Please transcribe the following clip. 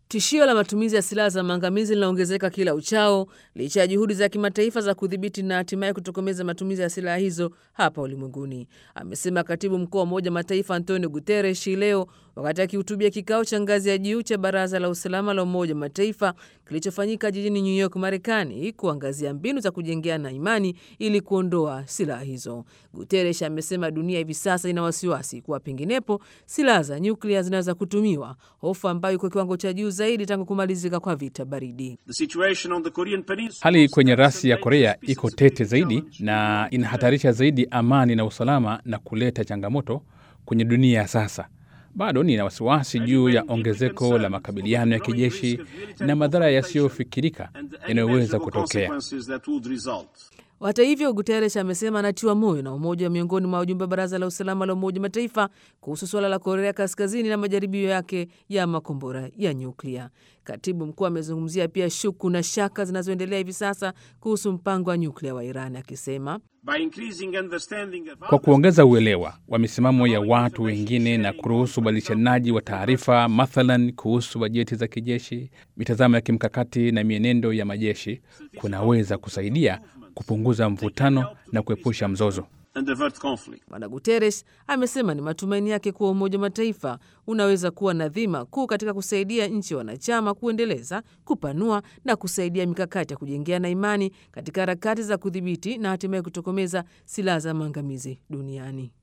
Tishio la matumizi ya silaha za maangamizi linaongezeka kila uchao licha ya juhudi za kimataifa za kudhibiti na hatimaye kutokomeza matumizi ya silaha hizo hapa ulimwenguni, amesema katibu mkuu wa Umoja Mataifa Antonio Guterres hii leo wakati akihutubia kikao cha ngazi ya juu cha Baraza la Usalama la Umoja Mataifa kilichofanyika jijini New York, Marekani, kuangazia mbinu za kujengeana imani ili kuondoa silaha hizo. Guterres amesema dunia hivi sasa ina wasiwasi kuwa penginepo silaha za nyuklia zinaweza kutumiwa, hofu ambayo iko kiwango cha juu zaidi tangu kumalizika kwa vita baridi. Hali kwenye rasi ya Korea iko tete zaidi na inahatarisha zaidi amani na usalama na kuleta changamoto kwenye dunia ya sasa. Bado nina wasiwasi juu ya ongezeko la makabiliano ya kijeshi na madhara yasiyofikirika yanayoweza kutokea. Hata hivyo, Guterres amesema anatiwa moyo na umoja wa miongoni mwa wajumbe wa baraza la usalama la Umoja Mataifa kuhusu suala la Korea Kaskazini na majaribio yake ya makombora ya nyuklia. Katibu mkuu amezungumzia pia shuku na shaka zinazoendelea hivi sasa kuhusu mpango wa nyuklia wa Iran akisema Kwa kuongeza uelewa wa misimamo ya watu wengine na kuruhusu ubadilishanaji wa taarifa, mathalan kuhusu bajeti za kijeshi, mitazamo ya kimkakati na mienendo ya majeshi, kunaweza kusaidia kupunguza mvutano na kuepusha mzozo. Bwana Guterres amesema ni matumaini yake kuwa Umoja wa Mataifa unaweza kuwa na dhima kuu katika kusaidia nchi wanachama kuendeleza, kupanua na kusaidia mikakati ya kujengea na imani katika harakati za kudhibiti na hatimaye kutokomeza silaha za maangamizi duniani.